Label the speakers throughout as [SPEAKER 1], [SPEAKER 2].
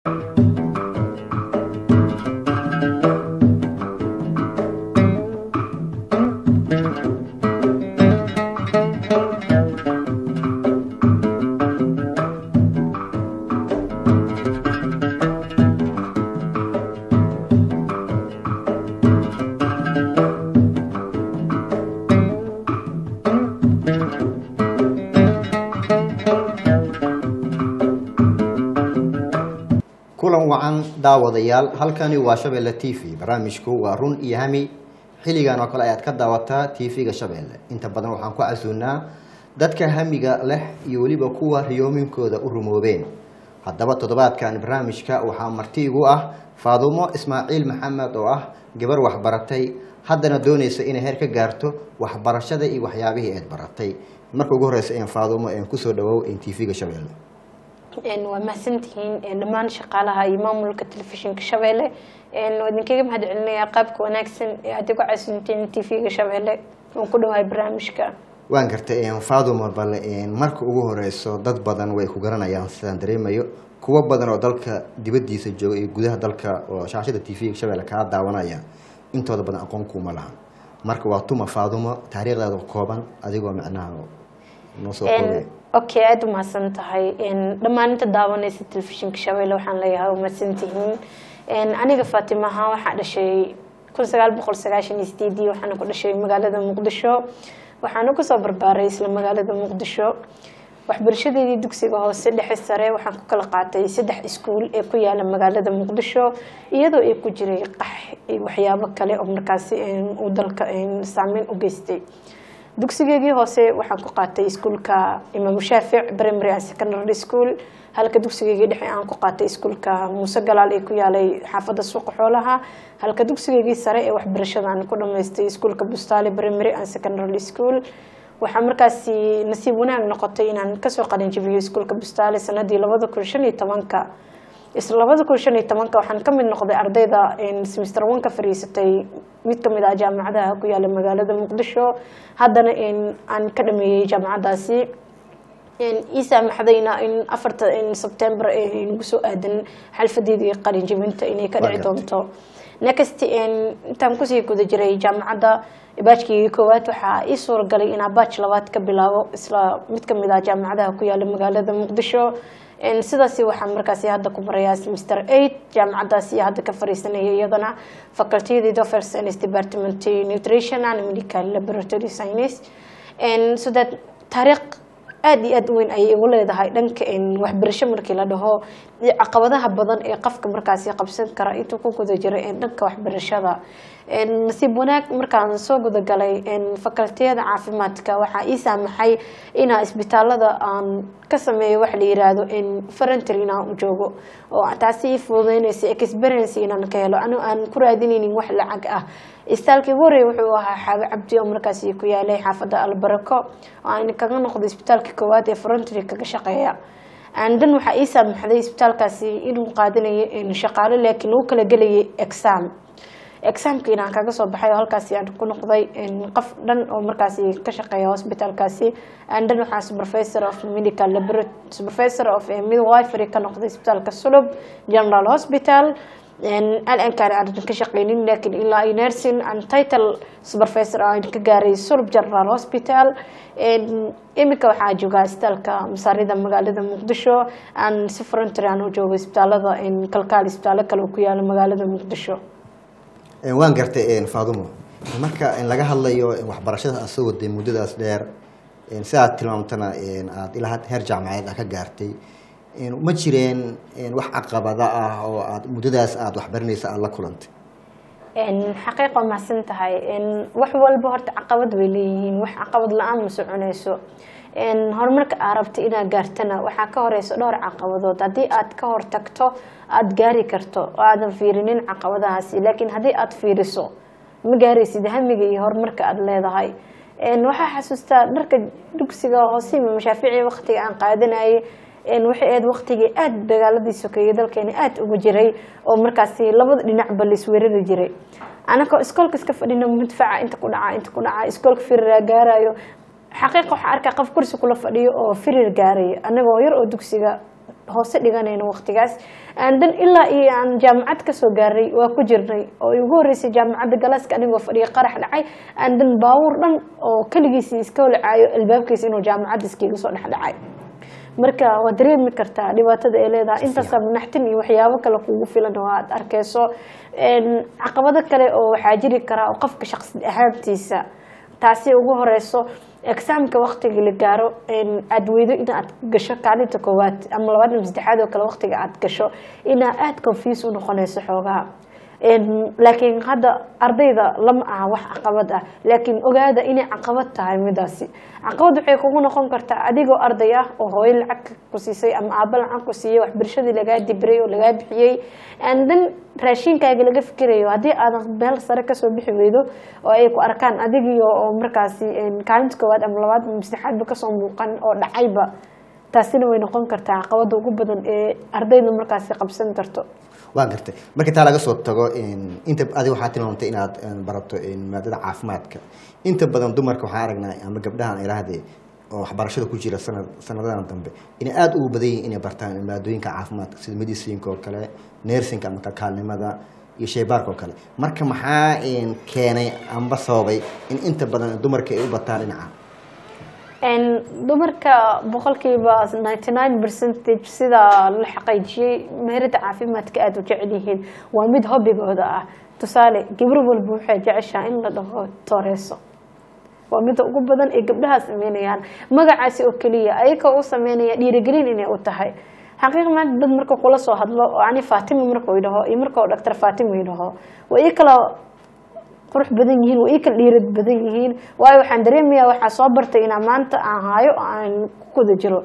[SPEAKER 1] kulan wacan daawadayaal halkani waa shabeelle t v barnaamijku waa run iyo hami xilligan oo kale ayaad ka daawataa t v-ga shabeelle inta badan waxaan ku casuunaa dadka hamiga leh iyo weliba kuwa riyoominkooda u rumoobeen haddaba toddobaadkan barnaamijka waxaa marti igu ah faadumo ismaaciil maxamed oo ah gabar waxbaratay haddana doonaysa inay heer ka gaarto waxbarashada iyo waxyaabihii eed baratay marka ugu horeysa een faadumo een kusoo dhawow een t v-ga shabeelle
[SPEAKER 2] waa mahadsantihiin dhammaan shaqaalaha iyo maamulka telefishinka shabeelle waa idinkaga mahad celinayaa qaabka wanaagsan ee aad igu casunteen t v-ga shabeelle waan ku dhawahay barnaamijka
[SPEAKER 1] waan gartay faadumo bale marka ugu horeyso dad badan way ku garanayaan sidaan dareemayo kuwo badan oo dalka dibadiisa jooga iyo gudaha dalka oo shaashada t v-ga shabeelle kaa daawanaya intooda badan aqoon kuuma laha marka waa tuma faadumo taariikhdaada kooban adigoo macnaha noo soo koobay
[SPEAKER 2] okay aada u mahadsan tahay dhammaan inta daawanaysa telefishinka shabeelle waxaan leeyahay umahadsantihiin aniga faatimaha waxaa dhashay kun sagaal boqol sagaashan iyo sideedii waxaana ku dhashay magaalada muqdisho waxaana kusoo barbaaray isla magaalada muqdisho waxbarashadeedii dugsiga hoose dhexe sare waxaan ku kala qaatay saddex iskuul ee ku yaala magaalada muqdisho iyadoo ay ku jiray qax iyo waxyaabo kale oo markaasi uu dalka saameyn u geystay dugsigeygii hoose waxaan ku qaatay iskuulka imaamu shaafic primary and secondary school halka dugsigeygii dhexe aan ku qaatay iskuulka muuse galaal ee ku yaalay xaafadda suuqa xoolaha halka dugsigeygii sare ee waxbarashada aan ku dhamaystay iskuulka bustaali primary and secondary school waxaa markaasi nasiib wanaag noqotay inaan kasoo qalinjabiyo iskuulka bustaali sanadii labada kun shan iyo tobanka isla labada kun shan iyo tobanka waxaan kamid noqday ardayda semester one ka fariisatay mid kamid ah jaamacadaha ku yaala magaalada muqdisho haddana aan ka dhameeyey jaamacadaasi ii saamaxdayna in afarta sebtember nagu soo aadan xalfadeedii qalinjabinta inay ka dhici doonto next intaan kusii guda jiray jaamacadda baajkii koowaad waxaa ii suuragalay inaa baaj labaad ka bilaabo isla mid kamid ah jaamacadaha ku yaala magaalada muqdisho sidaasi waxaan markaasi hadda ku marayaa semester eight jaamacadaasi hadda ka fariisanaya iyadana facultyada dofer science department nutrition and medical laboratory science so that taariikh aada iyo aada u weyn ayay igu leedahay dhanka waxbarasho markii la dhaho iyo caqabadaha badan ee qofka markaasi qabsan kara intuu ku guda jiro dhanka waxbarashada nasiib wanaag markaan soo gudagalay facultiyada caafimaadka waxaa ii saamaxay inaa isbitaalada aan ka sameeyo waxa la yiraahdo farantry inaan u joogo oo taasi ii fududeynaysa experience inaan ka helo anigo aan ku raadinaynin wax lacag ah istaalkii horey wuxuu ahaa xaabe cabdi oo markaasi ku yaalay xaafadda albarako oo aan kaga noqday isbitaalka koowaad ee farantry kaga shaqeeya dan waxaa ii saamaxday isbitaalkaasi inuu qaadanayo shaqaalo laakiin lagu kala gelayay exam examka inaan kaga soo baxay oo halkaasi aan ku noqday qof dhan oo markaasi ka shaqeeya hospitalkaasi dan waxaa supervisor of medical laboratory supervisor of midwifery ka noqday isbitaalka sulub general hospital alankaan aan ka shaqeynin laakiin ilaa ay nursing and title supervisor aan ka gaaray sulub general hospital iminka waxaa joogaa isbitaalka masaarida magaalada muqdisho aan si frontry aan u joogo isbitaalada kalkaal isbitaalo kale oo ku yaala magaalada muqdisho
[SPEAKER 1] waan gartay faadumo marka laga hadlayo waxbarashada aad soo waday muddadaas dheer sidaad tilmaamtana aad ilaa heer jaamacadeed aad ka gaartay ma jireen wax caqabada ah oo aad muddadaas aada waxbaranaysa aada la kulantay
[SPEAKER 2] xaqiiq waa mahadsan tahay wax walba horta caqabad bay leeyihiin wax caqabad la-aan ma soconayso horumarka aa rabta inaad gaartana waxaa ka horeyso dhowr caqabadood haddii aad ka hortagto aada gaari karto oo aadan fiirinin caqabadahaasi laakiin haddii aada fiiriso ma gaaraysid hamiga iyo horumarka aada leedahay waxaa xasuustaa dharka dugsiga hoose imaam shaafici waqtiga aan qaadanayay waxay ahayd waqtigii aada dagaaladii sokeeyey dalkeena aada uga jiray oo markaasi labada dhinacba laisweerari jiray anakoo iskoolka iska fadhina mudfaca inta ku dhaca inta ku dhaca iskoolka firiraa gaarayo xaqiiqa waxaa arkaa qof kursi kula fadhiyo oo firir gaarayo anagoo yar oo dugsiga hoose dhiganayno waqtigaas dan ilaa iyo aan jaamacad kasoo gaaray waa ku jirnay oo ugu horeysay jaamacadda galaaska anigoo fadhiya qarax dhacay dan baawur dhan oo keligiisi iska holcaayo albaabkiisa inuu jaamacadda iskiga soo dhexdhacay marka waa dareemi kartaa dhibaatada ay leedahay intaasa naxtin iyo waxyaabo kale kugu filan oo aad arkeyso caqabado kale oo waxaa jiri karaa oo qofka shaqsi ahaantiisa taasi ugu horeyso exaamka waqtiga la gaaro aada weydo inaad gasho kaalinta koowaad ama labaad ama saddexaad oo kale waqtiga aad gasho inaa aada confuse u noqonayso xoogaha laakiin hadda ardayda lama aha wax caqabad ah laakiin ogaada inay caqabad tahay midaasi caqabad waxay kugu noqon kartaa adigoo arday ah oo hooyo lacag ku siisay ama aaba lacag ku siiyey waxbarashadii lagaa dibiray oo lagaa bixiyey dan raashinkaaga laga fikirayo haddii aadan meel sare kasoo bixi weydo oo ay ku arkaan adigii oo markaasi kaalinta koowaad ama labaad ama saddexaadba kasoo muuqan oo dhacayba taasina way noqon kartaa caqabada ugu badan ee ardayda markaasi qabsan karto
[SPEAKER 1] waa gartay marka taa laga soo tago inta adiga waxaa tilmaamtay inaad barato maadada caafimaadka inta badan dumarka waxaan aragnaa ama gabdhahan iraahdee oo waxbarashada ku jira sanad sanadadan dambe inay aada ugu badan yihin inay bartaan maadooyinka caafimaadka sida medicinka oo kale nersinka ama kalkaalnimada iyo shaybaarka oo kale marka maxaa keenay amba sababay in inta badan dumarka ay u bataan dhinaca
[SPEAKER 2] dumarka boqolkiiba ninety nine percentage sida la xaqiijiyey meherada caafimaadka aada u jecel yihiin waa mid hobigooda ah tusaale gabar walba waxay jeceshaa in la dhaho tooreeso waa mida ugu badan ee gabdhaha sameynayaan magacaasi oo keliya ayaka u sameynaya dhiirigelin inay u tahay xaqiiq maanta dad marka kula soo hadlo oo ani fatima marka idhaho iyo marka dhaktar fatima idhaho waa ii kala qurux badan yihiin waa ii kala dhiirad badan yihiin waayo waxaan dareemayaa waxaa soo bartay inaa maanta aan haayo oo aan ku guda jiro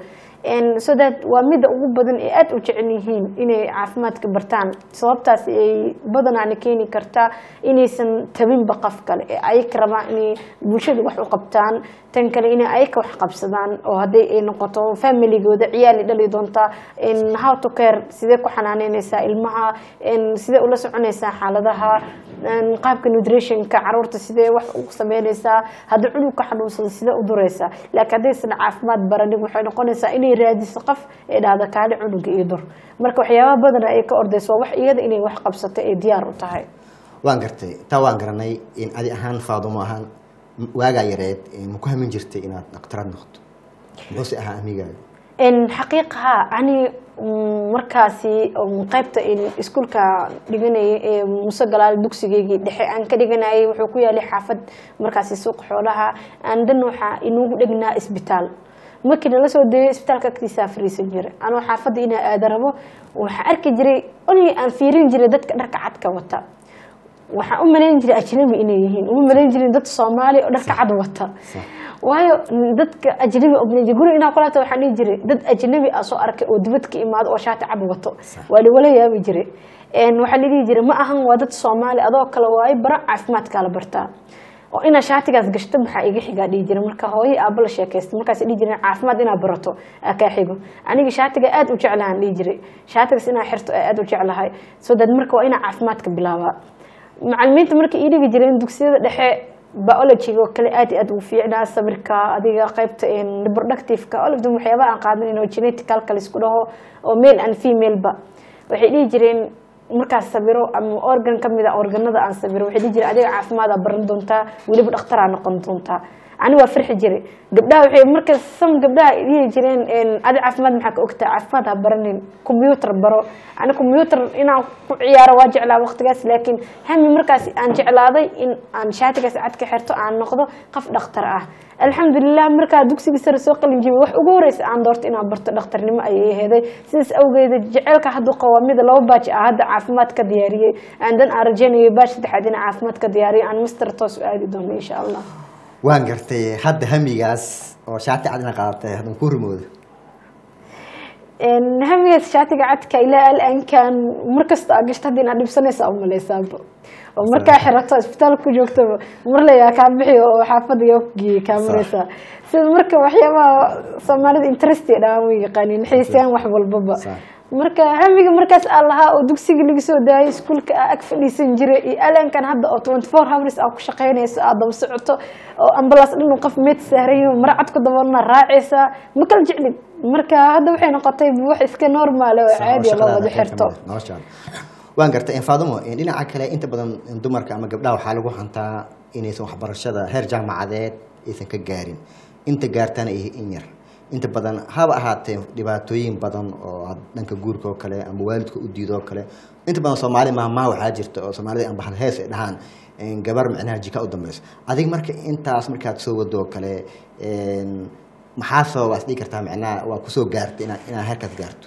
[SPEAKER 2] so that waa mida ugu badan ee aada u jecel yihiin inay caafimaadka bartaan sababtaas ay badanaana keeni kartaa inaysan tabinba qof kale ee ayaka rabaan inay bulshada wax u qabtaan tan kale inay ayaka wax qabsadaan oo hadday ay noqoto familigooda ciyaali dhali doontaa how to care sidee ku xanaaneyneysaa ilmaha sidee ula soconaysaa xaaladaha qaabka nutritionka caruurta sidee wax u sameyneysaa haddii cunugka xanuunsada sidee u dureysaa laakiin haddaysan caafimaad baranin waxay noqonaysaa inay raadiso qof ee dhahda kaali cunuga iyo dur marka waxyaabaha badana ay ka ordayso waa wax iyada inay wax qabsato ay diyaar u tahay
[SPEAKER 1] waan gartay taa waan garanay in adi ahaan faadumo ahaan waagaa yareed ma ku hamin jirtay inaad dhaktarad noqoto muxuuse ahaa amigaaga
[SPEAKER 2] xaqiiqaha ani markaasi qaybta iskuulka dhiganayay ee muse galaal dugsigeygii dhexe aan ka dhiganayay wuxuu ku yaalay xaafad markaasi suuq xoolaha aandan waxaa inugu dhegnaa isbitaal markii nala soo deeyo isbitaalka agtiisaa fariisan jiray anoo xaafadda inaa aada rabo waxaa arki jiray only aan fiirin jiray dadka dharka cadka wata waxaan u malayn jiray ajnabi inay yihiin uma malayn jirin dad soomaali oo dharka cad wata waayo dadka ajnabi obnay guri inaa kulaata waxaan dhihi jiray dad ajnabi ah soo arkay oo dibad ka imaado oo shaati cad wato waa liwala yaabi jiray waxaa la dhihi jiray ma ahan waa dad soomaali adoo kale waayo bara caafimaadkaa la bartaa oo inaa shaatigaas gashto maxaa iga xigaa dhihi jira marka hooyo aaba la sheekaysta markaas dhihi jireen caafimaad inaa barato aa kaa xigo aniga shaatiga aada u jeclahaan dhihi jiray shaatigaas inaa xirto aada u jeclahay so dad marka waa inaa caafimaadka bilaabaa macalimiinta marka ii dhigi jireen dugsiyada dhexe biologyga oo kale aad iyo aad ugu fiicnaa sabirka adiga qaybta reproductiveka all of them waxyaabaha aan qaadanin oo genetical kale isku dhaho oo male and female ba waxay dhihi jireen markaas sabiro ama organ kamid a organada aan sabiro waxay dhihi jireen adiga caafimaada baran doontaa weliba dhakhtaraa noqon doontaa ani waa farxi jiray gabdhaha waxay marka sam gabdhaha dhihi jireen adi caafimaad maxaa ka ogtaa caafimaad ha baranin combyuter baro ani combyuter inaan ku ciyaaro waa jeclaa waqtigaas laakiin hami markaas aan jeclaaday in aan shaatigaas cad ka xirto aan noqdo qof dhakhtar ah alxamdulilah markaa dugsiga sare soo qalin jibay wax ugu horeysa aan doorto inaan barto dhakhtarnimo ayay aheeday sidaas awgeeda jeceelka haddu qawaamida laba baaj ah hadda caafimaad ka diyaariyey aandan aan rajeynayay baaj saddexaad in caafimaad ka diyaariyo aan master toos u aadi doono insha allah
[SPEAKER 1] waan gartay hadda hamigaas oo shaati cadna qaadatay haddan ku rumooda
[SPEAKER 2] hamigaas shaatiga cadka ilaa alaankan markasta aa gashta hadda inaad dhibsanaysa u maleysaaba oo markaa xirato isbitaal ku joogtaba mar layaa kaa bixi oo xaafadda yaa ku geeyey kaa mareysaa sida marka waxyaabaha soomaalida interesti dhamaan way yaqaaniin xiisayaan wax walbaba marka hamiga markaas aan lahaa oo dugsiga laga soo daayay iskuulka aa ag fadhiisan jiray iyo alankan hadda oo twenty four hours aa ku shaqeynayso aad daba socoto oo ambalaas dhan qof meed saarayo mara cad ku daboolna raacaysaa ma kala jeclid marka hadda waxay noqotay wax iska normaal oo caadi ah loo wada xirto
[SPEAKER 1] noloshaada waan gartay faadimo dhinaca kale inta badan dumarka ama gabdhaha waxaa lagu hantaa inaysan waxbarashada heer jaamacadeed aysan ka gaarin inta gaartana ay in yar inta badan haba ahaatee dhibaatooyin badan oo had- dhanka guurka oo kale ama waalidka u diido oo kale inta badan soomaali maahmaha waxaa jirta oo soomaalida aan bahal hees ay dhahaan een, gabar micnaha jika u dambeyso adig marka intaas markaad soo wado oo kale een, maxaa sababa is dhigi kartaa micnaha waa kusoo gaartay inaa inaa heerkaas gaarto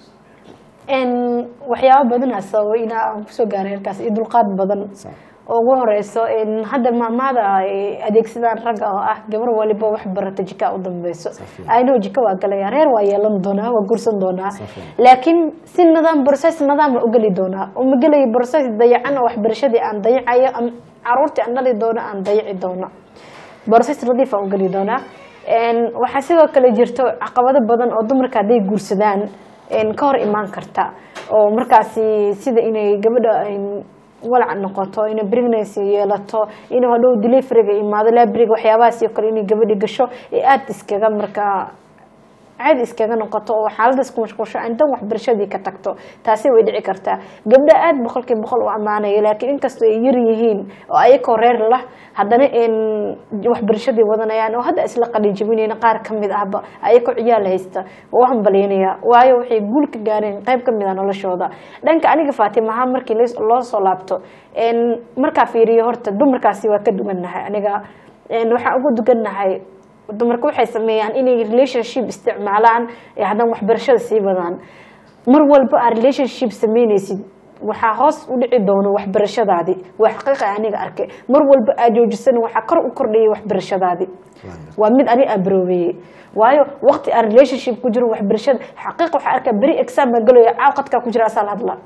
[SPEAKER 2] n waxyaabo badanaa sababa inaa aan kusoo gaaray halkaas iyo dulqaad badan
[SPEAKER 1] Sa-
[SPEAKER 2] oo ugu horeyso n hadda maamaada ay adeegsadaan ragga oo ah gabar waliba wax barata jika u dambeyso
[SPEAKER 1] Safiyan.
[SPEAKER 2] ayno jika waa galaya reer waa yeelan doonaa waa guursan doonaa
[SPEAKER 1] Safiyan.
[SPEAKER 2] laakiin si nidaam process nidaam u geli doonaa oo ma gelayo process dayacan oo waxbarashadii aan dayacayo ama caruurtii aan dhali doono aan dayaci doono process nadiif aan u geli doonaa n waxaa sidoo kale jirto caqabado badan oo dumarka hadday guursadaan n ka hor imaan karta oo markaasi sida inay gabadha n walac noqoto inay pregnancy yeelato inuu hadhow deliveryga imaado libraryga waxyaabahaas oo kale inay gabadhi gasho ee aada iskaga markaa caadi iskaga noqoto oo xaaladaas ku mashquulsho intan waxbarashadii ka tagto taasi way dhici kartaa gabdha aada boqolkiiba boqol u ammaanaya laakiin inkastoo ay yar yihiin oo ayakoo reer lah haddana n waxbarashadii wadanayaan oo hadda isla qalinjabinayna qaar ka mid ahba ayakoo ciyaal haysta waa u hambaleynaya waayo waxay guul ka gaareen qayb ka mid ah noloshooda dhanka aniga faatimaha markii las- loo soo laabto n markaa fiiriyo horta dumarkaasi waa ka duwannahay aniga n waxaan ugu dugannahay dumarku waxay sameeyaan inay relationship isticmaalaan ee haddana waxbarashada sii wadaan mar walba aad relationship sameynaysid waxaa hoos u dhici doono waxbarashadaadi waa xaqiiqa aniga arkay mar walba aad joojisana waxaa kor u kordhayay waxbarashadaadi waa mid ani abroobeeyey waayo waqti aan relationship ku jiro waxbarashada xaqiiq waxaa arkaa beri exam baa galayo caawqadkaa ku jira asaa la hadlaa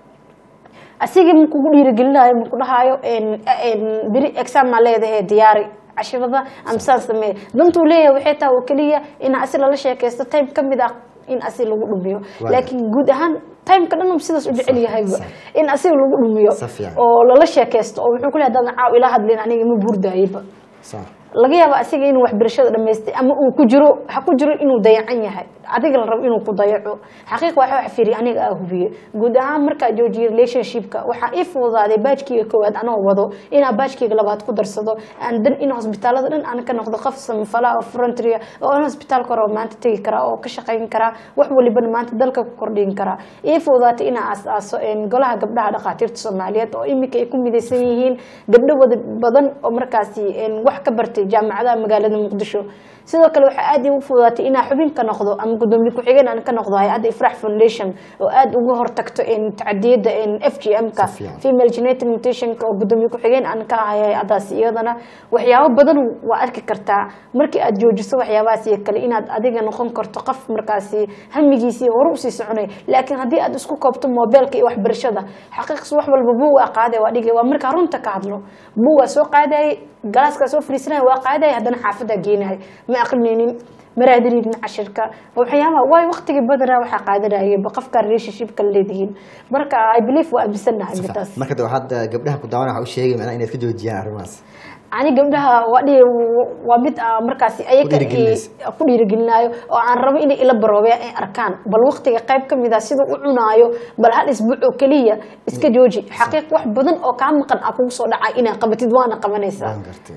[SPEAKER 2] asigii ma kugu dhiirigelinayo ma ku dhahaayo beri exam maa leedahay diyaari cashirada amsaan sameeye dantuu leeyahay waxay tahay oo keliya in asi lala sheekaysto time ka mid ah in asi lagu dhumiyo
[SPEAKER 1] Waayo.
[SPEAKER 2] laakiin guud ahaan timeka dhan sidaas u jecel yahayba
[SPEAKER 1] Sax.
[SPEAKER 2] in asiga lagu dhumiyo
[SPEAKER 1] Si fiican.
[SPEAKER 2] oo lala sheekaysto oo wuxuu ku leeyahay haddaan caaw ila hadlin aniga ma buurdayaba
[SPEAKER 1] Sa-
[SPEAKER 2] laga yaaba asiga inuu waxbarashada dhamaystay ama uu ku jiro ha ku jiro inuu dayacan yahay adiga la rabo inuu ku dayaco xaqiiq waxa wax firi aniga aa hubiye guud ahaan markaa joojiye relationshipka waxaa ii fududaaday baajkiyga koowaad anoo wado inaa baajkiyga labaad ku darsado aan dan in hosbitaalada dhan aan ka noqdo qof samafala oo frontria oo in hosbitaalka hore oo maanta tegi karaa oo ka shaqayn karaa wax walibana maanta dalka ku kordhin karaa ii fududaatay inaa aas-aaso een, golaha gabdhaha dhakhaatiirta soomaaliyeed oo iminka ay ku midaysan yihiin gabdho wada badan oo markaasi een, wax ka bartay jaamacadaha magaalada muqdisho sidoo kale waxaa aad iigu fududaatay inaa xubin ka noqdo ama gudoomiye ku-xigeen aan ka noqdo hay-adda ifrax foundation oo aada uga hortagto een, tacadiyada een, f g m-ka
[SPEAKER 1] Si fiican.
[SPEAKER 2] female genetic mutationka oo gudoomiye ku-xigeen aan ka ahay hay-adaasi iyadana waxyaabo badan waa arki kartaa markii aad joojiso waxyaabahaas iyo kale inaad adiga noqon karto qof markaasi hamigiisii hore usii soconay laakiin haddii aad isku koobto mobeelka iyo waxbarashada xaqiiqs wax walba buu waa qaaday waa dhigay waa markaa runta ka hadlo buu waa soo qaadayay galaaskaa soo fadhiisanaya waa qaadaya haddana xaafadaa geenahay ma aqrinaynin maraadinaynin cashirka waxyaabaha waay waqtigii badanaa waxaa qaadanayay qofka relationshipka leedihiin marka i believe waa aaminsanahay midaas
[SPEAKER 1] marka de waxaad eh, gabdhaha ku daawan waxa u sheegay macnaha inaad ka joojiyaan arrimahaas
[SPEAKER 2] ani gabdhaha waa dhihi waa mid ah markaasi ayaga
[SPEAKER 1] Ku dhiirigelinaysa.
[SPEAKER 2] i- ku dhiirigelinaayo oo aan rabo inay ila baroobeen ay arkaan bal waqtiga qayb ka mid ah siduu u cunaayo bal hal isbuuc oo keliya iska jooji xaqiiq wax badan oo kaa maqan ah kugu soo dhacay inaad qabatid waana qabanaysaa
[SPEAKER 1] waan gartay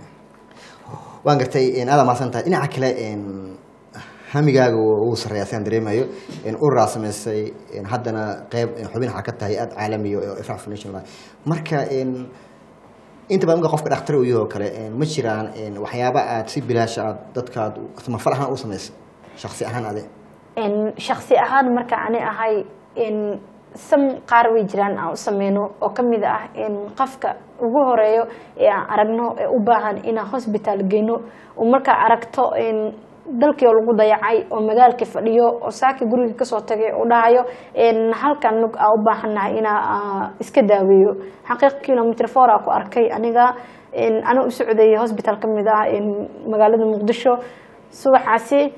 [SPEAKER 1] waan gartay een, aad maasan tahay dhinaca kale een, hamigaaga wuu sarreeyaa sidaan dareemayo een, ururaa samaysay een, haddana qeyb een, xubin waxaa ka tahay aad caalamiyo oo ifrax foundation la marka een, inta badan marka qofka dhakhtar uu yahay oo kale een, ma jiraan een, waxyaaba aad si bilaash aad dadkaad samafal ahaan u samaysay shaksi ahaan ade
[SPEAKER 2] En shaksi ahaan marka ani ahay en sam qaar way jiraan aan u sameyno oo ka mid ah in qofka ugu horeeyo ee aan aragno ee u baahan inaan hosbitaal geyno oo markaa aragto in dalkii oo lagu dayacay oo magaalka fadhiyo oo saaki guriga kasoo tagay oo dhahayo en halkan nug aa u baahannahay inaa aa iska daaweeyo xaqiiq kilomitr four aa ku arkay aniga en ana u socday hosbitaal ka mid ah in magaalada muqdisho subaxaasi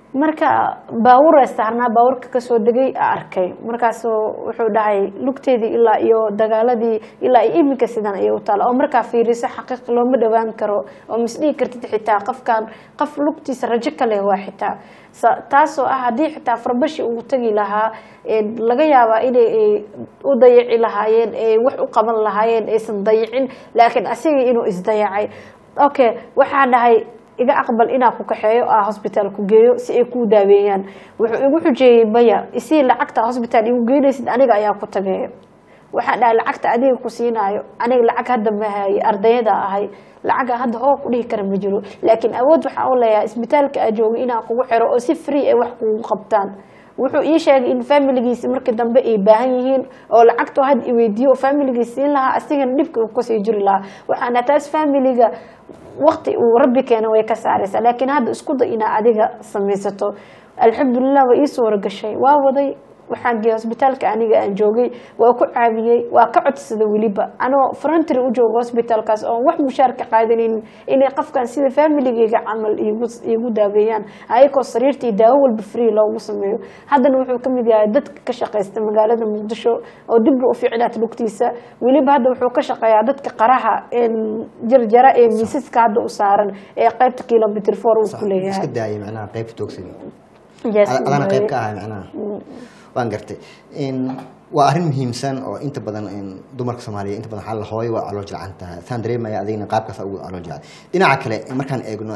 [SPEAKER 2] marka baawur saarnaa baawurka kasoo degay a arkay markaasuu wuxuu dhahay lugteedii ilaa iyo dagaaladii ilaa iyo iminka sidan ayay u taala oo markaa fiiriso xaqiiq looma dhawaan karo oo misdhihi kartid xitaa qofkan qof lugtiisa rajo ka leh waa xitaa taasoo ah haddii xitaa farbashi uu tagi lahaa laga yaabaa inay u dayaci lahaayeen ay wax u qaban lahaayeen aysan dayicin laakiin asigii inuu isdayacay okay waxaa dhahay iga aqbal inaa ku kaxeeyo a hosbitaal ku geeyo si ay kuu daaweeyaan wuxuu igu xujeeyey maya isii lacagta hosbitaal igu geynaysid aniga ayaa ku tageeyo waxaa dhahay lacagta adiga ku siinaayo aniga lacag hadda mahaye ardayada ahay lacaga hadda hoo ku dhihi kara ma jiro laakiin awood waxaa u leeyahay isbitaalka aa joogay inaa kugu xiro oo si free ay wax kugu qabtaan wuxuu ii sheegay in familigiisi markii dambe ay baahan yihiin oo lacagtu had i weydiiyo oo familigiis siin lahaa asigana dhibka uu kasii jiri lahaa waxaana taas familiga wakti uu rabbi keena way ka saaraysaa laakiin hadda isku day inaa adiga samaysato alxamdulilah way ii suura gashay waa waday waxaan geeyay hosbitaalka aniga aan joogay waa ku caawiyey waa ka codsada weliba anoo frontry u jooga hosbitaalkaas oon wax mushaar ka qaadanaynin inay qofkan sida familigeyga camal iigu daaweeyaan ayakoo sariirtii daawo walba free loogu sameeyo haddana wuxuu kamid yahay dadka ka shaqeysta magaalada muqdisho oo dibba u ficnaat lugtiisa weliba hadda wuxuu ka shaqeeyaa dadka qaraha jarjara ee miisaska hadda u saaran ee qaybta kilomitr four uu ku leeyahay
[SPEAKER 1] iska daayay macnaha qaybta toogsiga adana qayb ka ahay macnaha waan gartay waa arrin muhiimsan oo inta badan dumarka soomaaliya inta badan xal hooyo waa calool jilcan tahay saan dareemaya adigna qaabkaas ugu calool jilcan dhinaca kale markaan eegno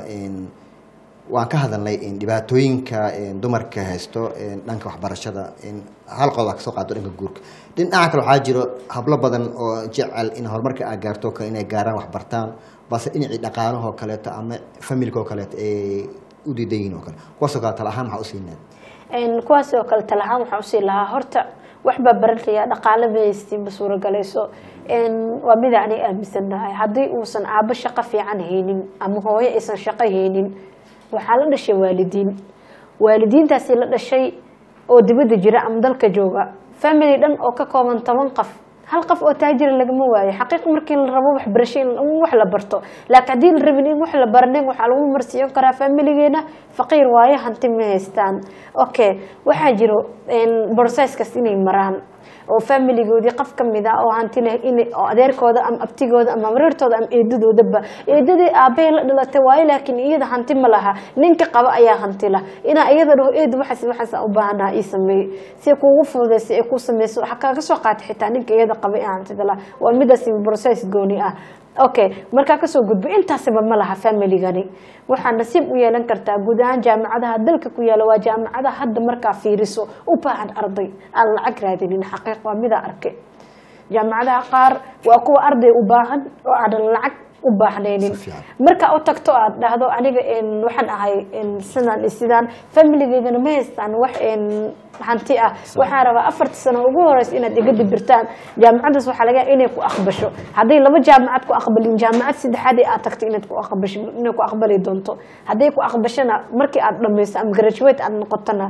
[SPEAKER 1] waan ka hadalnay dhibaatooyinka dumarka haysto dhanka waxbarashada hal qodob aa kasoo qaado dhanka guurka dhinaca kale waxaa jiro hablo badan oo jecel in horumarka aa gaarto kale inay gaaraan waxbartaan balse dhinacii dhaqaalahoo kaleeto ama familka oo kaleeto ay u diidan yihin oo kale kuwaasoo kale tala ahaan maxaa usiinaad
[SPEAKER 2] kuwaas oo kale talahaan waxaa usii lahaa horta waxbaa baranaya dhaqaale mahaysti ma suuragalayso waa mida aniga aaminsanahay haddii uusan aabo shaqo fiican haynin ama hooyo aysan shaqo haynin waxaa la dhashay waalidiin waalidiintaasi la dhashay oo dibadda jira ama dalka jooga family dhan oo ka kooban toban qof hal qof oo taajira lagama waayo xaqiiq markii la rabo waxbarasho in wax la barto laakiin haddii la rabin in wax la baranin waxaa lagu marsiiyo karaa familigeena faqiir waayo hanti ma haystaan okay waxaa jiro boroseskas inay maraan oo familigoodii qof ka mid ah oo hanti leh in oo adeerkooda ama abtigooda ama mareertooda ama eedadoodaba eedadii aabbahay la dhalatay waayo laakiin iyada hanti ma laha ninka qaba ayaa hanti lah inaa iyada dhaho eed waxaas waxaas u baahanaha ii sameeyey si kuugu fududaysa ee kuu sameyso waxaa kaaga soo qaata xitaa ninka iyada qaba ee hantida lah waa midaas process gooni ah okay markaa kasoo gudbo intaasiba ma laha familigani waxaa nasiib u yeelan kartaa guud ahaan jaamacadaha dalka ku yaala waa jaamacadaha hadda markaa fiiriso u baahan arday aan lacag raadinin xaqiiq waa midaa arkay jaamacadaha qaar waa kuwa arday u baahan oo aanan lacag u baahnaynin markaa u tagto aad dhahdo aniga waxaan ahay sidaan sidaan familigeydana ma haystaan wax hanti ah waxaan rabaa afarta sano ugu horeysa inaad iga dibirtaan jaamacadaas waxaa laga inay ku aqbasho hadday laba jaamacad ku aqbalin jaamacad saddexaad ee aad tagto inaad ku aqbasho inay ku aqbali doonto hadday ku aqbashana markii aad dhamayso ama graduate aad noqotona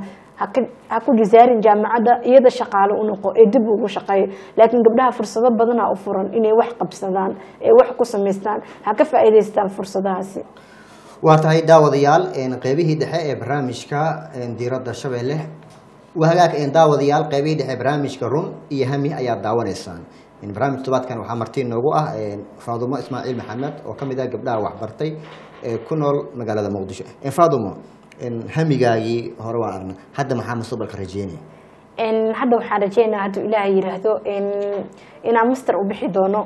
[SPEAKER 2] ha ku jisaarin jaamacadda iyada shaqaalo u noqo ee dib ugu shaqeeyo laakiin gabdhaha fursado badanaa u furan inay wax qabsadaan ee wax ku samaystaan ha ka faa'iidaystaan fursadahaasi
[SPEAKER 1] waa tahay daawadayaal qeybihii dhexe ee barnaamijka diiradda shabeelle waa hagaag daawadayaal qeybihii dhexe barnaamijka run iyo hami ayaad daawanaysaan barnaamij tobaadkan waxaa marti noogu ah faadumo ismaaciil maxamed oo kamid ah gabdhaha waxbartay ee ku nool magaalada muqdisho faadumo hamigaagii hore waan arna hadda maxaa mustaqbalka rajeynaya
[SPEAKER 2] hadda waxaan rajeynaa hadduu ilaahay yiraahdo inaan master u bixi doono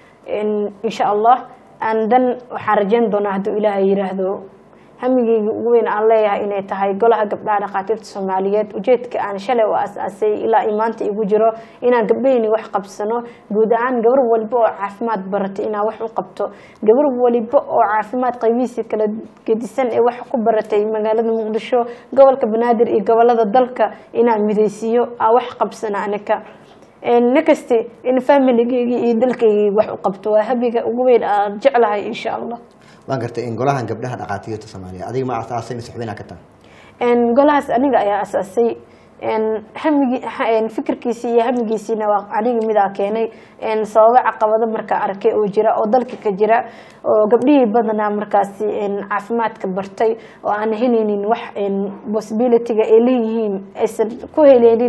[SPEAKER 2] insha allah dan waxaan rajeyn doonaa hadduu ilaahay yiraahdo hamigeyga ugu weyn aan leeyahay inay tahay golaha gabdhaha dhakhaatiirta soomaaliyeed ujeedka aan shalay u as-aasay ilaa i maanta igu jiro inaan gabdhaheyni wax qabsano guud ahaan gabar waliba oo caafimaad baratay inaan wax u qabto gabar waliba oo caafimaad qaybihiisa kala gedisan ee wax ku baratay magaalada muqdisho gobolka banaadir iyo gobolada dalka inaan midaysiiyo aan wax qabsano anaka nakasti in familigeygii iyo dalkaygii wax u qabto waa habiga ugu weyn aan jeclahay insha allah
[SPEAKER 1] waan gartay in golahan gabdhaha dhakhaatiirta soomaaliya adiga ma asaasay mise xubinaa ka tahay
[SPEAKER 2] golahaas aniga ayaa asaasay hamigi fikirkiisii iyo hamigiisiina waa aniga midaa keenay sababo caqabado markaa arkay oo jira oo dalka ka jira oo gabdhihii badanaa markaasi caafimaadka bartay oo aan helaynin wax possibilityga ay leeyihiin aysan ku heleynin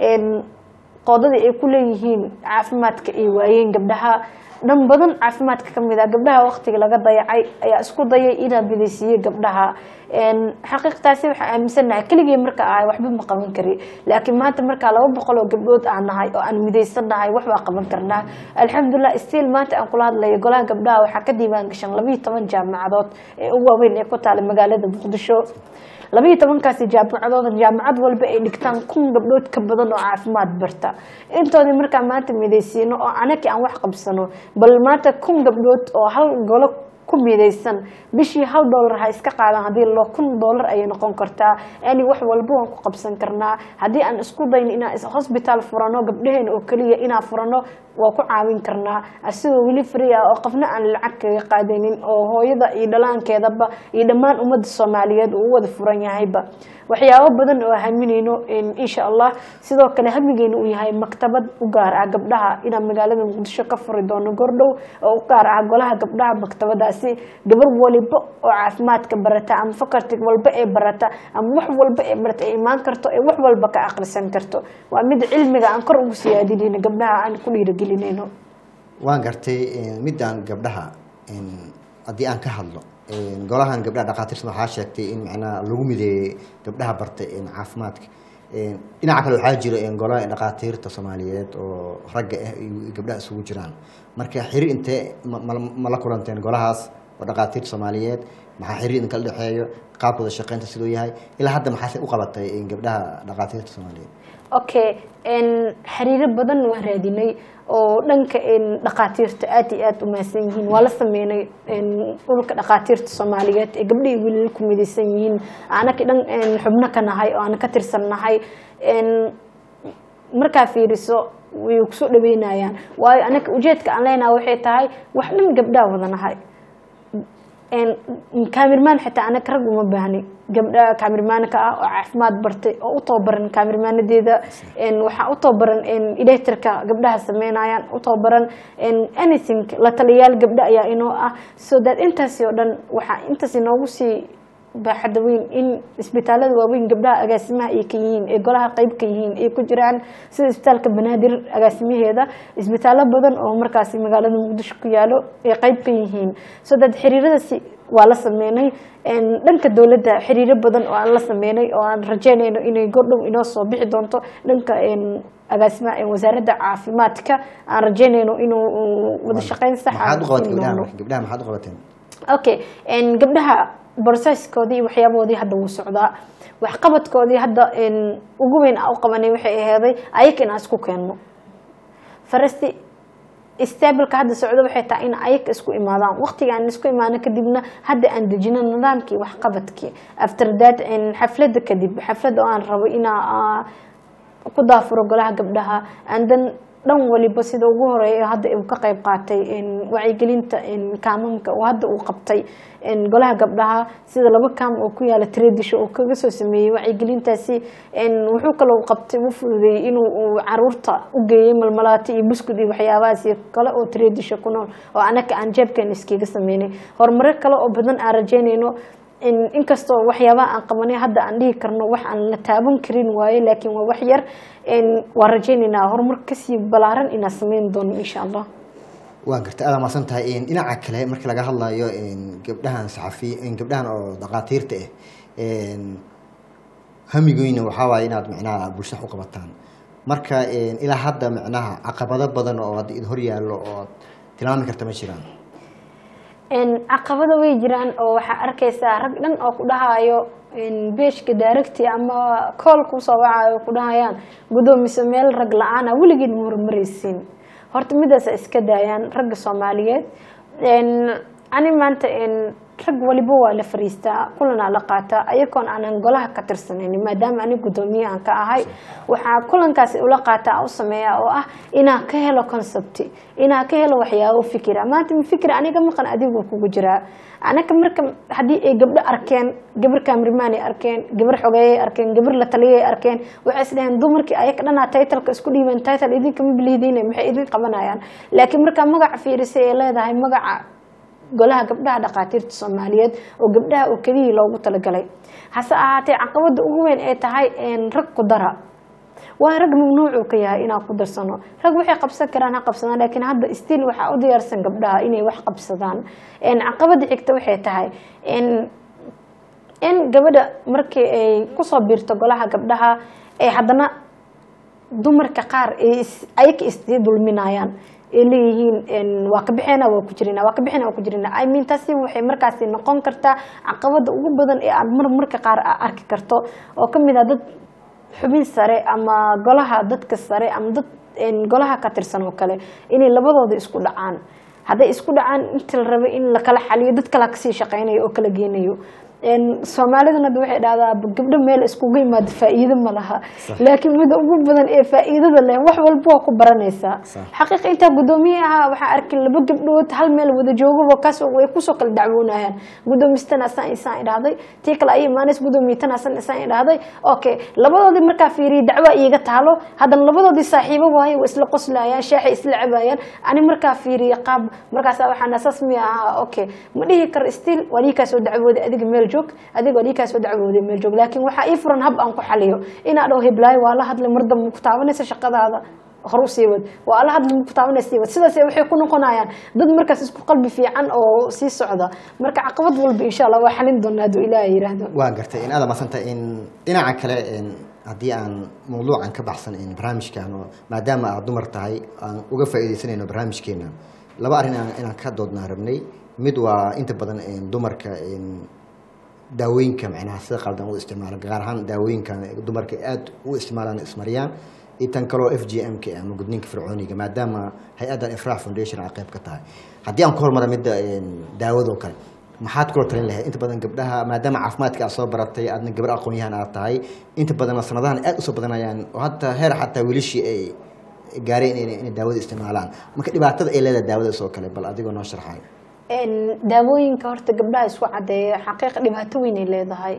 [SPEAKER 2] qoodadii ay ku leeyihiin caafimaadka ay waayeen gabdhaha dhan badan caafimaadka kamid ah gabdhaha waqtiga laga dayacay ayaa isku dayay inaa midaysiiye gabdhaha xaqiiqtaasi waxaa aaminsanahay keligii marka ahay waxba ma qaban kari laakiin maanta markaa laba boqol oo gabdhood aan nahay oo aan midaysannahay wax baa qaban karnaa alxamdulilah stiil maanta aan kula hadlayo golaha gabdhaha waxaa ka diiwaan gashan labayo toban jaamacadood ee u waaweyn ee ku taala magaalada muqdisho labayo tobankaasi jaamacadood jaamacad walba ay dhigtaan kun gabdhood ka badan oo caafimaad barta intoodii markaa maanta midaysiino oo anaki aan wax qabsano bal maanta kun gabdhood oo hal golo ku midaysan bishii hal doolar ha iska qaadan haddii lo kun doolar ayay noqon kartaa yani wax walba waan ku qabsan karnaa haddii aan isku dayno inaan hosbitaal furano gabdhaheena oo keliya inaan furano waa ku caawin karnaa asigoo weli free ah oo qofna aan lacag kaga qaadanin oo hooyada iyo dhalaankeedaba iyo dhammaan ummadda soomaaliyeed uu u wada furan yahayba waxyaabo badan oo haminayno insha allah sidoo kale hamigeena uu yahay maktabad u gaar ah gabdhaha inaan magaalada muqdisho ka furi doono gordhow oo u gaar ah golaha gabdhaha maktabadaasi gabar waliba oo caafimaadka barata ama fakarti walba ee barata ama wax walba ee barata ay imaan karto ee wax walba ka aqrisan karto waa mid cilmiga aan kor ugu siyaadinayno gabdhaha aan ku dhiirigelinayno
[SPEAKER 1] waan gartay midaan gabdhaha haddii aan ka hadlo golahan gabdhaha dhakhaatiirta waxaa sheegtay in macnaha lagu mideeyey gabdhaha bartay caafimaadka dhinaca kale waxaa jira golaha dhakhaatiirta soomaaliyeed oo ragga ah iyo gabdhaha isugu jiraan marka xiriir intee ma la kulanteen golahaas oo dhakhaatiirta soomaaliyeed maxaa xiriir idin kala dhexeeyo qaabkooda shaqeynta siduu yahay ilaa hadda maxaase u qabatay gabdhaha dhakhaatiirta soomaaliyeed
[SPEAKER 2] okay xiriiro badan waan raadinay oo dhanka dhakhaatiirta aad iyo aad u mahadsan yihiin waa la sameynay dhulka dhakhaatiirta soomaaliyeed ee gabdhihii weli ku midaysan yihiin anaki dhan xubno ka nahay oo aan ka tirsan nahay markaa fiiriso way kusoo dhaweynayaan waayo anaka ujeedka aan leenaha waxay tahay wax dhan gabdhaha wada nahay kaamirmaan xitaa anaka rag uma baahni gabdha kaamirmaanka ah oo caafimaad bartay oo u tababaran kaamirmaanadeeda waxaa u tababaran electrika gabdhaha sameynayaan u tababaran anything la taliyayaal gabdha ayaa inoo ah so that intaasi oo dhan waxaa intaas inoogu sii baaxadda weyn in isbitaalada waaweyn gabdhaha agaasimaha ay ka yihiin ee golaha qeyb ka yihiin ay ku jiraan sida isbitaalka banaadir agaasimaheeda isbitaallo badan oo markaasi magaalada muqdisho ku yaalo ay qeyb ka yihiin so that xiriiradaasi waa la sameynay dhanka dowladda xiriiro badan oo aan la sameynay oo aan rajeynayno inay gordhow inoo soo bixi doonto dhanka agaasimaha wasaaradda caafimaadka aan rajeynayno inuu wada shaqeyn sax
[SPEAKER 1] maxaad u qabatay gabdhaha gabdhaha maxaad u qabateen
[SPEAKER 2] okay gabdhaha broseskoodii iyo waxyaabahoodii hadda wuu socdaa waxqabadkoodii hadda ugu weyn a u qabanay waxay aheeday ayaga in aan isku keenno farasti stableka hadda socdo waxay tahay in ayaga isku imaadaan waqtiga aan isku imaano kadibna hadda aan dejino nidaamkii waxqabadkii after that xafladda kadib xafladda oo aan rabo inaa ku daafuro golaha gabdhaha and then dhan waliba sida ugu horeeya hadda uu ka qayb qaatay wacyigelinta kaamamka oo hadda uu qabtay golaha gabdhaha sida laba kaam oo ku yaala tradisho oo kaga soo sameeyey wacyigelintaasi wuxuu kaloo qabtay u fududeeyey inuu caruurta u geeyey malmalaati iyo buskud iyo waxyaabahaas kale oo tradisho ku nool oo anaka aan jeebkeena iskaga sameynay horumaro kale oo badan aan rajeynayno inkastoo waxyaabaha aan qabanay hadda aan dhihi karno wax aan la taaban karin waaye laakiin waa wax yar waan rajeynaynaa horumar kasii balaaran inaan sameyn doono insha allah
[SPEAKER 1] waa garta aada maasan tahay dhinaca kale marka laga hadlayo gabdhahan saxafi gabdhahan oo dhakhaatiirta ah hamigoyna waxaa waaye inaad micnaha bulshada u qabataan marka ilaa hadda micnaha caqabado badan oo hadda id hor yaallo oo tilmaami karta ma jiraan
[SPEAKER 2] caqabado way jiraan oo waxaa arkaysaa rag dhan oo ku dhahayo beeshka daaragti ama kool kusoo wacayo ku dhahayaan gudoomiso meel rag la-aana weligeed ma horumaraysiin horta midaasa iska daayaan ragga soomaaliyeed ani maanta rag waliba waa la fariistaa kulanaa la qaataa ayagoon aanan golaha ka tirsanin maadaama ani gudoomiye aan ka ahay waxaa kulankaasi ula qaataa u sameeya oo ah inaan ka helo concept inaan ka helo waxyaabo fikira maanta ma fikir aniga maqan adigu kugu jiraa anaga marka haddii ay gabdho arkeen gabar kaamrimaan ay arkeen gabar xogeeyay arkeen gabar la taliyay arkeen waxay isdhaheen dumarkii ayaga dhanaa titleka isku dhiibeen title idinkama bilihidiin maxay idin qabanayaan laakiin markaa magaca fiirisay ay leedahay magaca golaha gabdhaha dhakhaatiirta soomaaliyeed oo gabdhaha oo keliyii loogu talagalay hase ahaatee caqabada ugu weyn ay tahay rag ku dara waa rag mamnuucuu ka yahay inaan ku darsano rag waxay qabsan karaan ha qabsadaan laakiin hadda stiil waxaa u diyaarsan gabdhaha inay wax qabsadaan caqabada xigta waxay tahay in gabadha markii ay kusoo biirto golaha gabdhaha ay haddana dumarka qaar ayaka isdii dulminayaan ay leeyihiin waa ka bixeena waa ku jirina waa ka bixeena waa ku jirina i mean taasi waxay markaasi noqon kartaa caqabada ugu badan ee aad mar marka qaar arki karto oo kamid ah dad xubin sare ama golaha dadka sare ama dad golaha ka tirsan oo kale inay labadooda isku dhacaan hadday isku dhacaan inta la rabay in lakala xaliyo dad kala kasii shaqeynayo oo kala geenayo soomaalidana waxay dhahdaa gabdho meel iskugu yimaado faa'iido ma laha laakiin mida ugu badan ee faa'iidada leh wax walba waa ku baranaysaa xaqiiqa intaa gudoomiye ahaa waxaa arkay laba gabdhood hal meel wada joogaba kaas way kusoo kala dacwoonayaan gudoomistana asaan isaan idhahday tii kale ay imaaneys gudoomiyatana asaan isaan idhahday okay labadoodii markaa fiiriyay dacwa iiga taalo haddana labadoodii saaxiibo waaye waa isla qoslayaan shaaxay isla cabayaan ani markaa fiiriya qaab markaasa waxaan asaas miya ahaa okay ma dhihi karo stiil waa ii kaa soo dacwooday adiga meel joog adiga waa ii kaa soo dacwooday meel joog laakiin waxaa ii furan hab aan ku xaliyo inaa dhaho heblaayo waa la hadlay mar dambe ku taabanaysa shaqadaada hor u sii wad waa la hadlay ku taabanaysa sii wad sidaas waxay ku noqonayaan dad markaas isku qalbi fiican oo sii socda marka caqabad walba insha allah waa xalin doonaa hadduu ilaahay yiraahdo
[SPEAKER 1] waa gartay in aada madsanta in dhinaca kale haddii aan mawduucan ka baxsan barnaamijkan oo maadaama aad dumar tahay aan uga faa'iidaysanayno barnaamijkeena laba arrin inaan ka doodnaa rabnay mid waa inta badan dumarka daawooyinka macnaha sida qaldan u isticmaala gaar ahaan daawooyinkan dumarka aada u isticmaalaan ismariyaan iyo tan kaloo f g m k ama gudniinka fircooniga maadaama hay-addan ifraax foundation ay qayb ka tahay haddii aan ku hormara midda daawadoo kale maxaad kula talin lahayd inta badan gabdhaha maadaama caafimaadka aad soo baratay aadna gabar aqoon-yahan aad tahay inta badanna sanadahan aada usoo badanayaan oo hataa heer xataa wiilishii ay gaareen inay daawada isticmaalaan marka dhibaatada ay leedahay daawadaas oo kale bal adigoo noo sharxay
[SPEAKER 2] daawooyinka horta gabdhaha isku cadeeya xaqiiqa dhibaato weynay leedahay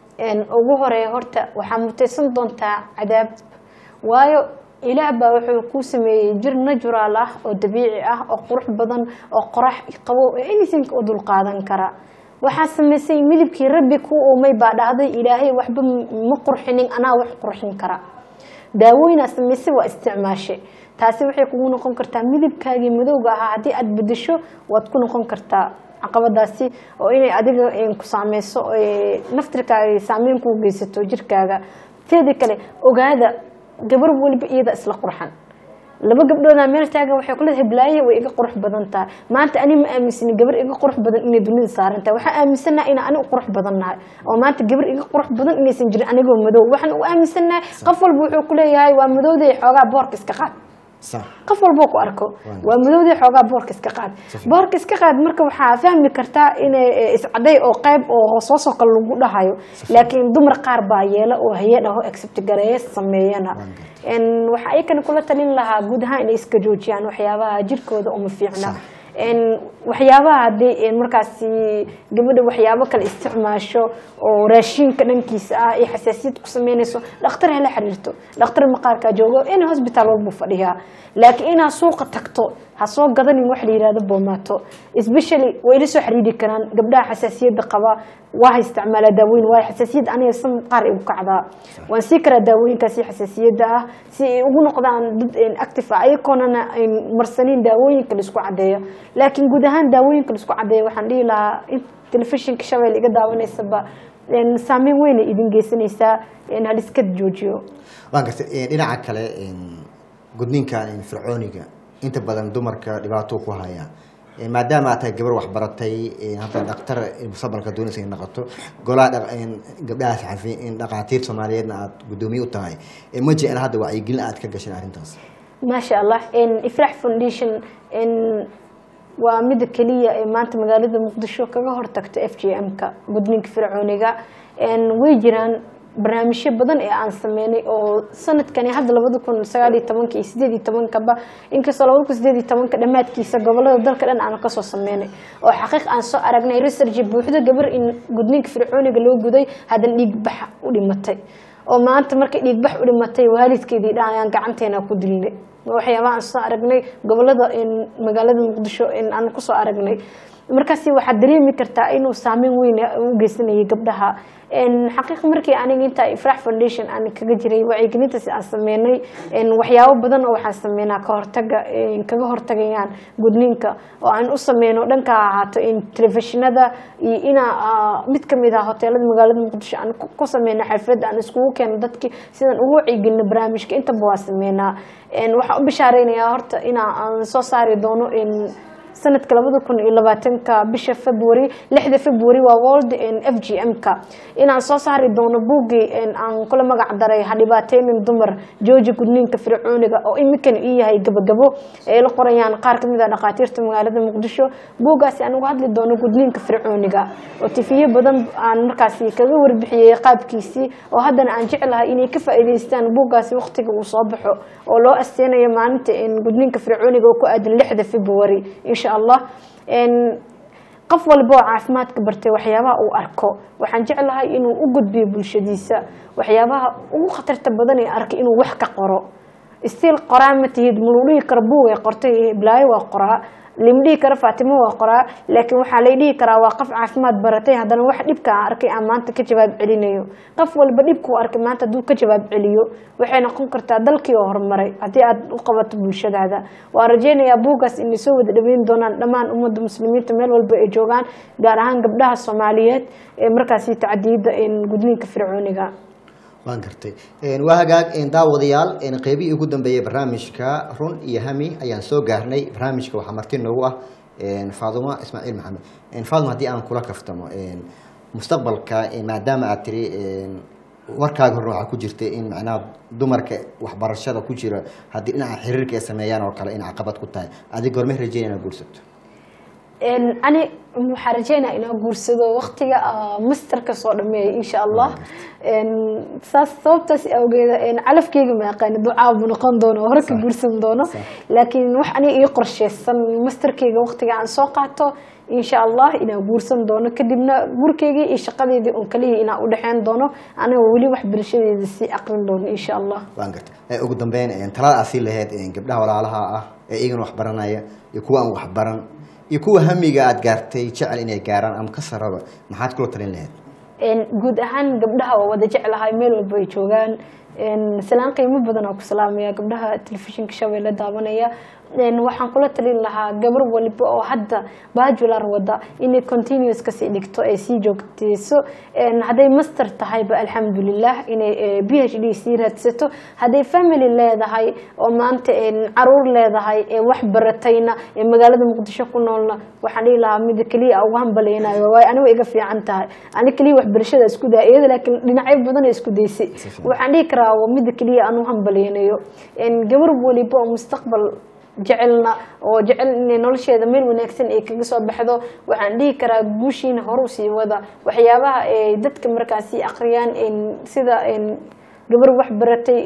[SPEAKER 2] ugu horeeya horta waxaa mutaysan doontaa cadaab waayo ilaah baa wuxuu kuu sameeyey jir natural ah oo dabiici ah oo qurux badan oo qorax qabow ee anything u dulqaadan kara waxaa samaysay midabkii rabbi ku uumay baa dhahday ilaahay waxba ma qurxinin anaa wax qurxin kara daawooyinaa samaysay waa isticmaashay taasi waxay kugu noqon kartaa midabkaagii madowga ahaa haddii aada bedesho waad ku noqon kartaa caqabadaasi oo inay adiga ku saameyso naftirkaaga saameyn kuu geysato jirkaaga teeda kale ogaada gabar weliba iyada isla qurxan laba gabdhoodaa meel taagan waxay kula heblaaye way iga qurux badan tahay maanta ani ma aaminsani gabar iga qurux badan inay dunida saaran tahay waxaan aaminsanaha inaa ani u qurux badan nahay oo maanta gabar iga qurux badan inaysan jirin anigoo madow waxaan u aaminsanahay qof walba wuxuu kuleeyahay waa madowday xoogaa boorka iska qaad qof walboo ku arko waa madowdii xoogaa boorka iska qaad boorka iska qaad marka waxaa fahmi kartaa inay iscaday oo qayb oo hoosoosoo kale lagu dhahayo laakiin dumar qaar baa yeela oo haye dhaho accept gareeye sameeyana waxa ayakana kula talin lahaa guud ahaan inay iska joojiyaan waxyaabaha jirkooda uma fiicna waxyaabaha haddii markaasi gabadha waxyaabo kale isticmaasho oo raashiinka dhankiisa ah iyo xasaasiyad ku sameynayso dhakhtar hala xiriirto dhakhtar maqaarkaa joogo in hosbitaal walbuu fadhiyaa laakiin inaad suuqa tagto ha soo gadanin wax la yihahdo boomaato especially way ila soo xiriiri karaan gabdhaha xasaasiyadda qaba waa isticmaalaa daawooyin waayo xasaasiyad aniga san qaar igu kacdaa waan sii karaa daawooyinkaasi xasaasiyadda ah si ay ugu noqdaan dad active ah ayagoonana ayn marsanin daawooyinka laisku cadeeyo laakiin guud ahaan daawooyinka laisku cadeeyo waxaan dhihi lahaa in telefishinka shabeel iga daawanaysaba saameyn weynay idin geysanaysaa haliska joojiyo
[SPEAKER 1] waan gartay dhinaca kale gudniinka fircooniga inta badan dumarka dhibaato ku haya maadaama aad tahay gabar waxbaratay hadda dhaktar mustaqbalka doonaysa in noqoto golaha gabdhahaas xafi dhaqaatiir soomaaliyeedna aad guddoomiye u tahay ma jecla hadda wacyigelin aad ka gashan arrintaas
[SPEAKER 2] maasha allah ifrax foundation waa mida keliya ee maanta magaalada muqdisho kaga hortagta f j m-ka gudniinka fircooniga way jiraan barnaamijyo badan ee aan sameynay oo sanadkani hadda labada kun sagaal iyo tobanka iyo sideed iyo tobankaba inkastoo labada kun sideed iyo tobanka dhammaadkiisa gobolada dalka dhan aan kasoo sameynay oo xaqiiq aan soo aragnay research buuxda gabar in gudniinka fircooniga loo guday haddana dhiigbax u dhimatay oo maanta markay dhiigbax u dhimatay waalidkeedii dhan ayaan gacanteena ku dilnay waxyaabaha aan soo aragnay gobolada magaalada muqdisho aan kusoo aragnay markaasi waxaad dareemi kartaa inuu saameyn weyn u geysanayay gabdhaha xaqiiq markii aniga inta ifrax foundation aan kaga jiray wacyigelintaas aan sameynay waxyaabo badan oo waxaan sameynaa kahortaga kaga hortagayaan gudniinka oo aan u sameyno dhanka ahaato telefishinada iyo inaa mid kamid ah hoteelada magaalada muqdisho aan ku sameyno xalfad aan iskugu keeno dadkii sidaan ugu wacyigelino barnaamijka intaba waa sameynaa waxaan u bishaareynaya horta inaa aan soo saari doono sanadka labada kun iyo labaatanka bisha february lixda february waa world f g m-ka inaan soo saari doono buuggii aan kula magac daray hadhibaateynin dumar jooji gudniinka fircooniga oo iminkana ii yahay gabagabo ay la qorayaan qaar kamid a dhakhaatiirta magaalada muqdisho buuggaasi aan uga hadli doono gudniinka fircooniga oo tifiyo badan aan markaasi kaga warbixiyey qaabkiisii oo haddana aan jeclahay inay ka faa'iideystaan buuggaasi waqtiga uu soo baxo oo loo asteynayo maalinta gudniinka fircooniga oo ku aadan lixda february insha allah qof walba oo caafimaadka bartay waxyaabaha uu arko waxaan jeclahay inuu u gudbiyo bulshadiisa waxyaabaha ugu khatarta badan ee arkay inuu wax ka qoro stiil qoraa ma tihid maluu dhihi karo buugay qortay blaayo waa qoraa lima dhihi karo faatimo waa qoraa laakiin waxaa lay dhihi karaa waa qof caafimaad baratay haddana wax dhibka aan arkay aan maanta ka jawaab celinayo qof walba dhibkuu arkay maanta hadduu ka jawaab celiyo waxay noqon kartaa dalkii oo horumaray haddii aad u qabato bulshadaada waa rajeynayaa buuggaas inay soo wada dhaweyn doonaan dhammaan ummadda muslimiinta meel walba ay joogaan gaar ahaan gabdhaha soomaaliyeed ee markaasi tacdiyada gudniinka fircooniga
[SPEAKER 1] waan gartay waa hagaag daawadayaal qeybihii ugu dambeeyey barnaamijka run iyo hami ayaan soo gaarnay barnaamijka waxaa marti noogu ah faaduma ismaaciil maxamed faaduma haddii aan kula kaftamo mustaqbalka maadaama aad tiri warkaaga horna waxaa ku jirta in macnaha dumarka waxbarashada ku jira haddii dhinaca xiriirka ay sameeyaan oo kale in caqabad ku tahay adig gormay rajeynaya inaad guursato
[SPEAKER 2] ani waxaa rajeynaa inaa guursado waktiga masterka soo dhameeya insha allah saas sababtaas awgeeda calafkeyga ma aqaani ducaa buu noqon doono hore ka guursan doono laakiin wax aniga ii qorsheysan masterkeyga waktiga aan soo qaato insha allah inaan guursan doono kadibna gurkeygii iyo shaqadeedii un kaliya inaan udhexeyn doono aniga weli wax bulshadeeda sii aqrin doono insha allah
[SPEAKER 1] waan gartay ugu dambeyn talada aad sii lahayd gabdhaha walaalaha ah ee iyagana wax baranaya iyo kuwa aan wax baran iyo kuwa hamiga aada gaartay jecel inay gaaraan ama ka saraba maxaad kula talin lahayd
[SPEAKER 2] guud ahaan gabdhaha waa wada jeclahay meel walba ay joogaan salaan qiimo badan oo ku salaamaya gabdhaha telefishinka shabeelle daawanaya waxaan kula talin lahaa gabar waliba oo hadda bajular wada inay continuous kasii dhigto ay sii joogteyso hadday master tahayba alxamdulilah inay b h d sii raadsato hadday family leedahay oo maanta caruur leedahay ee wax baratayna ee magaalada muqdisho ku noolna waxaan dhihi lahaa mida keliya ugu hambaleynayo waayo aniga iga fiican tahay ani keliya waxbarashada isku daa iyada laakiin dhinacyo badan ay isku daysay waxaan dhihi karaa waa mida keliya aan u hambaleynayo gabar waliba oo mustaqbal jecelna oo jecel inay nolosheeda meel wanaagsan ay kaga soo baxdo waxaan dhihi karaa guushiina horu sii wada waxyaabaha ay dadka markaasi aqriyaan sida gabar wax baratay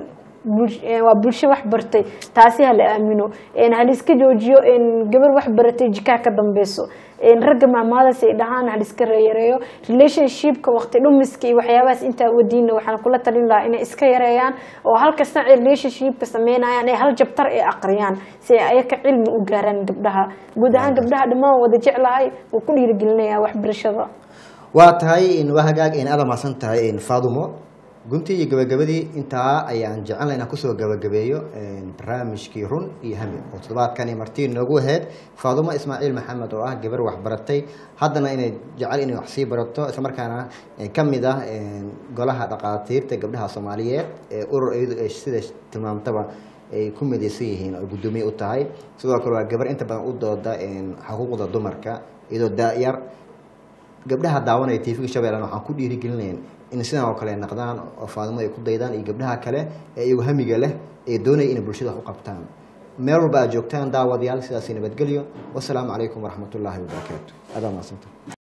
[SPEAKER 2] waa bulsho wax bartay taasi hala aamino haliska joojiyo gabar wax baratay jikaa ka dambeyso ragga maamaadaas ay dhahaan haliska yareeyo relationshipka waqti dhumiska iyo waxyaabahaas intaa wadiina waxaan kula talin lahaa inay iska yareeyaan oo halkasta ay relationshipka sameynayaan ay hal jabtar ay aqriyaan si ay ayaka cilmi u gaaraan gabdhaha guud ahaan gabdhaha dhammaan wada jeclahay wuu ku dhiirigelinayaa waxbarashada
[SPEAKER 1] waa tahay waa hagaag in aada mahadsan tahay faadumo guntii iyo gabagabadii intaa ayaan jecelna inaan kusoo gabagabeeyo barnaamijkii run iyo hami oo toddobaadkani martii noogu ahayd faadumo ismaaciil maxamed oo ah gabar waxbaratay haddana inay jecel inay wax sii barato islamarkaana ka mid ah golaha dhaqaatiirta gabdhaha soomaaliyeed ee urur iyadu ay sida tilmaamtaba ay ku midaysan yihiin oo guddoomiye u tahay sidoo kale waa gabar inta badan u dooda xuquuqda dumarka iyadoo daayar gabdhaha daawanaya tvga shabeellana waxaan ku dhiirigelinayn in sidan oo kale naqdaan oo faadimo ay ku daydaan iyo gabdhaha kale ee iyagu hamiga leh ee doonaya inay bulshada wax u qabtaan meel walba aad joogtaan daawadayaal sidaasi nabadgelyo wasalaamu calaykum waraxmatullaahi wabarakaatu adaa mahadsanta